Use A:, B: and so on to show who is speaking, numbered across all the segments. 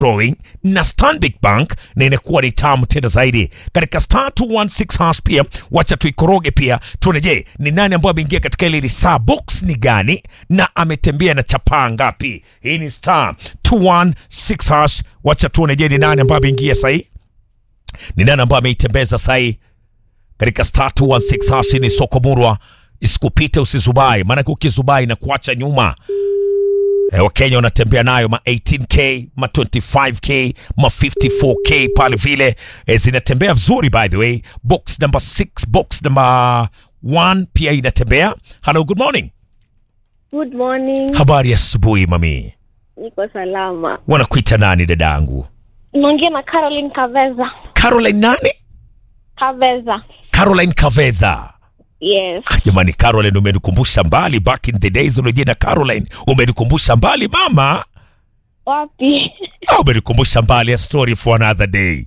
A: growing na Stanbic Bank na inakuwa ni tamu tena zaidi katika star 216 hash. Pia wacha tuikoroge pia tuone, je, ni nani ambaye ameingia katika ile saa box ni gani na ametembea na chapaa ngapi? Hii ni star 216 hash. Wacha tuone, je, ni nani ambaye ameingia sahii, ni nani ambaye ameitembeza sahii katika star 216 hash. Ni soko murwa, isikupite usizubai, maanake ukizubai na kuacha nyuma Eh, Wakenya wanatembea nayo ma 18k ma 25k ma 54k pale vile eh, zinatembea vizuri. By the way, box number 6 box number 1 pia inatembea. Hello, good morning.
B: Good morning.
A: Habari ya asubuhi mami,
B: Niko salama.
A: wanakuita nani dadangu?
B: Naongea na Caroline Kaveza.
A: Caroline nani?
B: Kaveza.
A: Caroline Kaveza.
B: Yes.
A: Ah, Jamani, Caroline umenikumbusha mbali, back in the days unajina Caroline, umenikumbusha mbali mama.
B: Wapi?
A: Ah, umenikumbusha mbali, a story for another day.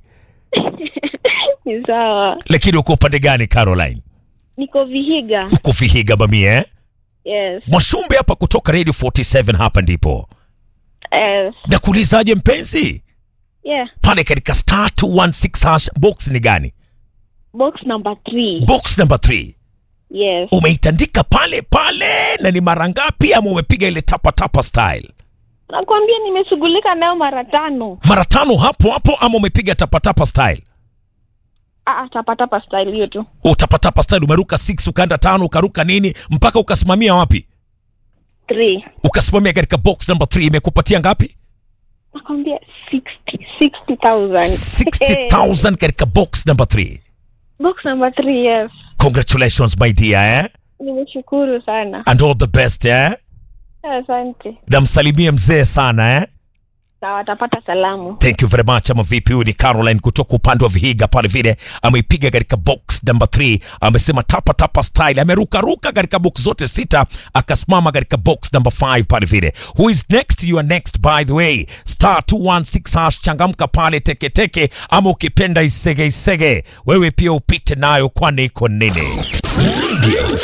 B: Ni sawa.
A: Lakini uko upande gani Caroline?
B: Niko Vihiga.
A: Uko Vihiga mami eh?
B: Yes.
A: Mwashumbe hapa kutoka Radio 47 hapa ndipo.
B: Yes.
A: Nakuulizaje mpenzi?
B: Yeah.
A: Pale katika star 216 hash box ni gani?
B: Box number 3.
A: Box number 3.
B: Yes.
A: Umeitandika pale pale na ni mara ngapi ama umepiga ile tapa tapa style?
B: Nakwambia nimeshughulika nayo mara tano.
A: Mara tano hapo hapo ama umepiga tapa tapa style?
B: Ah, tapatapa style hiyo tu.
A: Utapatapa style umeruka 6 ukaenda tano ukaruka nini mpaka ukasimamia wapi?
B: 3.
A: Ukasimamia katika box number 3 imekupatia ngapi?
B: Nakwambia 60 60,000.
A: 60,000 katika box number 3.
B: Box number 3, yes.
A: Congratulations my dear eh?
B: Nimeshukuru sana.
A: And all the best eh?
B: Asante.
A: namsalimie mzee sana eh?
B: Sawa, atapata salamu.
A: Thank you very much. Ama vipi? Huyu ni Caroline kutoka upande wa Vihiga pale vile, ameipiga katika box number 3, amesema tapa tapa style, ameruka ruka katika box zote sita, akasimama katika box number 5 pale vile. Who is next? You are next by the way, star 216 hash, changamka pale teke teke, ama ukipenda isege isege, wewe pia upite nayo, kwani iko nini?
C: Radio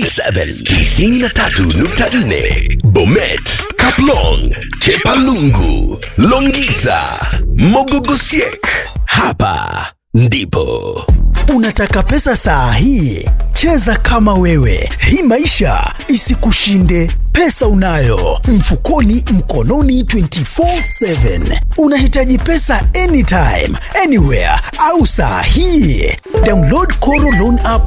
C: 47 93.4 Bomet, Kaplong, Chepalungu, Longisa, Mogogosiek. Hapa ndipo
D: Unataka pesa saa hii? Cheza kama wewe, hii maisha isikushinde. Pesa unayo mfukoni, mkononi, 24/7. Unahitaji pesa anytime, anywhere au saa hii? Download Koro Loan app